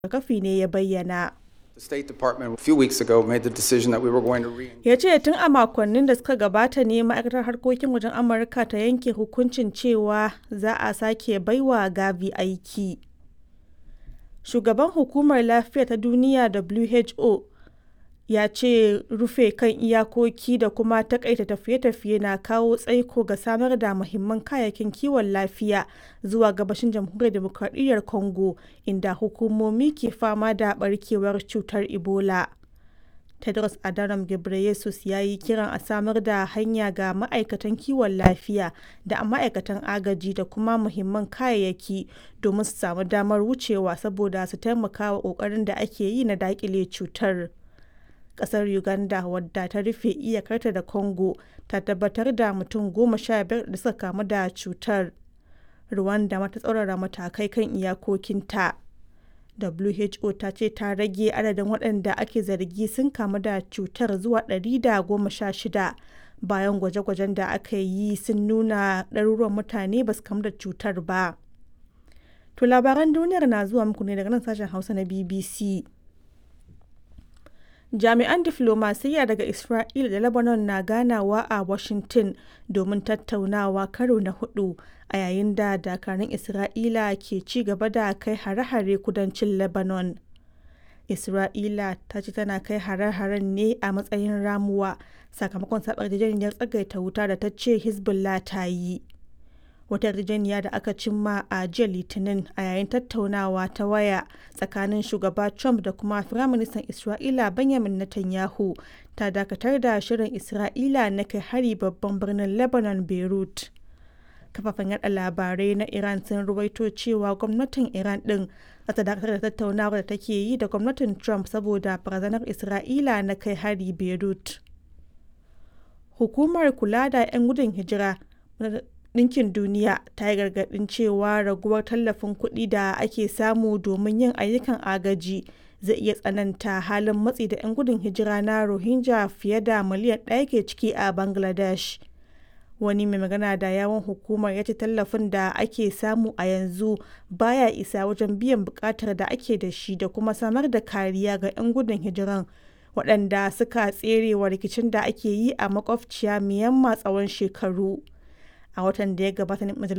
rigakafi ne ya bayyana. The State Department a few weeks ago made the decision that we were going to re ya ce tun a makonnin da suka gabata ne ma'aikatar harkokin wajen amurka ta yanke hukuncin cewa za a sake baiwa gavi aiki shugaban hukumar lafiya ta duniya who ya ce rufe kan iyakoki da kuma takaita tafiye-tafiye na kawo tsaiko ga samar da muhimman kayayyakin kiwon lafiya zuwa gabashin jamhuriyar demokradiyyar congo inda hukumomi ke fama da barkewar cutar ebola tedros adhanom ghebreyesus ya yi kiran a samar da hanya ga ma'aikatan kiwon lafiya da ma'aikatan agaji da kuma muhimman kayayyaki domin su samu damar wucewa saboda su taimaka wa kokarin da ake yi na dakile cutar kasar uganda wadda ta rufe iyakarta da congo ta tabbatar da mutum goma sha biyar da suka kamu da cutar rwanda mata tsaurara matakai kan iyakokinta who ta ce ta rage adadin waɗanda ake zargi sun kamu da cutar zuwa 116 bayan gwaje-gwajen da aka yi sun nuna ɗaruruwan mutane ba su kamu da cutar ba to labaran duniyar na zuwa muku ne daga nan sashen hausa na bbc jami'an diflomasiyya daga isra'ila da lebanon na ganawa a washington domin tattaunawa karo na hudu a yayin da dakarun isra'ila ke ci gaba da kai hare-hare kudancin lebanon isra'ila ta ce tana kai hare-haren ne a matsayin ramuwa sakamakon sabar yarjejeniyar tsagaita wuta da ta ce hezbollah ta yi wata yarjejeniya da aka cimma a jiya litinin a yayin tattaunawa ta waya tsakanin shugaba trump da kuma firaministan isra'ila benjamin netanyahu ta dakatar da shirin isra'ila na kai hari babban birnin lebanon beirut kafafen yada labarai na iran sun ruwaito cewa gwamnatin iran din za ta dakatar da tattaunawar da take yi da gwamnatin trump saboda barazanar isra'ila na kai hari beirut hukumar kula da 'yan gudun hijira Ɗinkin Duniya ta yi gargaɗin cewa raguwar tallafin kuɗi da ake samu domin yin ayyukan agaji zai iya tsananta halin matsi da 'yan gudun hijira na Rohingya fiye da miliyan ɗaya ke ciki a Bangladesh. Wani mai magana da yawon hukumar ya ce tallafin da ake samu a yanzu baya isa wajen biyan buƙatar da ake da shi da kuma samar da kariya ga 'yan gudun hijiran waɗanda suka tserewa rikicin da ake yi a makwabciya Myanmar tsawon shekaru. a watan da ya gabata majalisar